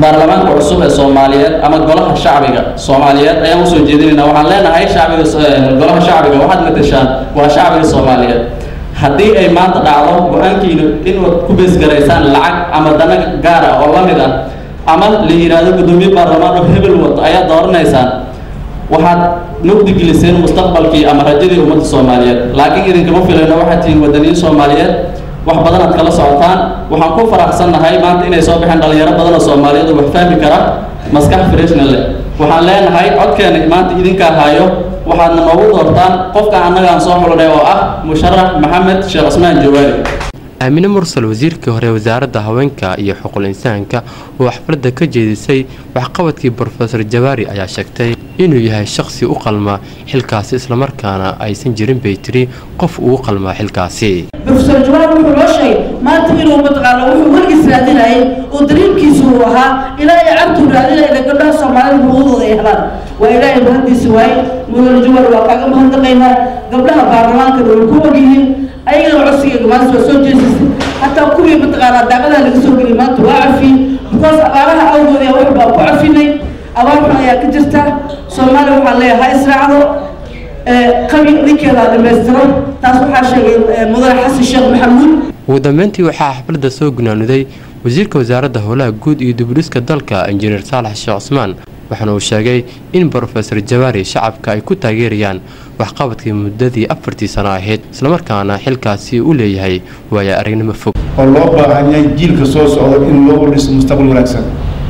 baarlamaanka cusub ee soomaaliyeed ama golaha shacbiga soomaaliyeed ayaan usoo jeedinayna waxaan leenahay shacbiga golaha shacbiga waxaad matashaan waa shacbiga soomaaliyeed haddii ay maanta dhacdo go-aankiina inaad ku beesgaraysaan lacag ama dana gaar ah oo la mid ah ama la yidhaahdo guddoomiye baarlamaan oo hebel wato ayaad dooranaysaan waxaad mugdi geliseen mustaqbalkii ama rajadii ummadda soomaaliyeed laakiin idinkama filayno waxaad tihiin wadaniyin soomaaliyeed wax badan aad kala socotaan waxaan ku faraxsannahay maanta inay soo baxeen dhalinyaro badan oo soomaaliyeed oo wax fahmi kara maskax freshna leh waxaan leenahay codkeena maanta idinkaa haayo waxaadna noogu doortaan qofka annaga aan soo xulanay oo ah musharax maxamed sheekh cusmaan jawaari aamine mursal wasiirkii hore wasaaradda haweenka iyo xuquul insaanka oo xafladda ka jeedisay waxqabadkii brofesor jawaari ayaa sheegtay inuu yahay shaqsi u qalma xilkaasi islamarkaana aysan jirin bay tiri qof ugu qalmaa xilkaasi brofesor jawaar wuxuu loo sheegay maanta inuu mataqaana wuxuu weligiis raadinayay oo dariimkiisu uu ahaa ilaa ay cabtuu raadinaya ila gabdhaha soomaalida xuquuqdooda ay helaan waa ilaahay mahaddiisa waaye mudane jawaar waa kaaga mahadnaqaynaa gabdhaha baarlamaankana way ku ogyihiin ayagana codsigeega maalinta waa soo jeesisay hataa kuwii mataqaanaa daaqadaha laga soo geliyay maanta waa cafiyey because abaaraha awgood ee wax baa ku cafinay abaar xun ayaa ka jirta soomaaliya waxaan leeyahay ha israacdo qabi ninkeeda dhamaystiro taas waxaa sheegay mudane xasan sheekh maxamuud ugu dambeyntii waxaa xafladda soo gunaanuday wasiirka wasaaradda howlaha guud iyo dubdhiska dalka injineer saalax sheekh cusmaan waxaana uu sheegay in brofesor jawaari shacabka ay ku taageerayaan waxqabadkii muddadii afartii sano ahayd islamarkaana xilkaasi u leeyahay waaya aragnimo fog oo loo baahan yahay jiilka soo socda in loo dhiso mustaqbal wanaagsan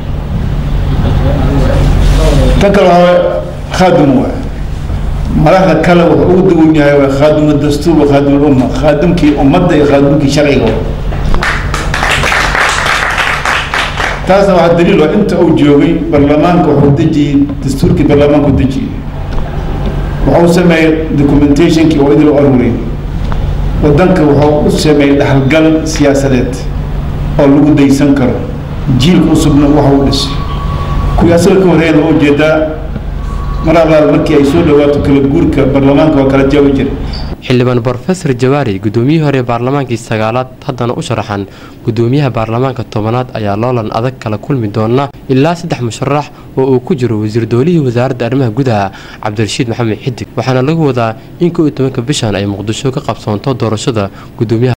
tan kale hore khaadim waa madaxda kale wuxuu ugu duwan yahay waa khaadimu dastuur wa khaadimu umma khaadimkii ummadda iyo khaadimkii sharciga taasna waxaa daliil waa inta uu joogay baarlamaanka wuxuu dejiyey dastuurkii baarlamaanku dejiyey wuxuu sameeyey documentationkii oo idil aruuriyey wadanka wuxuu u sameeyey dhaxalgal siyaasadeed oo lagu daysan karo jiilka cusubna waxa u dhisay kuwii asaga ka horreeyana waa ujeedaa mar allaal markii ay soo dhawaato kala guurka baarlamaanka waa kala jaabi jiray xildhibaan brofesor jawaari guddoomiyihii hore baarlamaankii sagaalaad haddana u sharaxan guddoomiyaha baarlamaanka tobanaad ayaa loolan adag kala kulmi doona ilaa saddex musharax oo uu ku jiro wasiir doolihii wasaaradda arrimaha gudaha cabdirashiid maxamed xidig waxaana lagu wadaa in kow iyo tobanka bishan ay muqdisho ka qabsoonto doorashada guddoomiyaha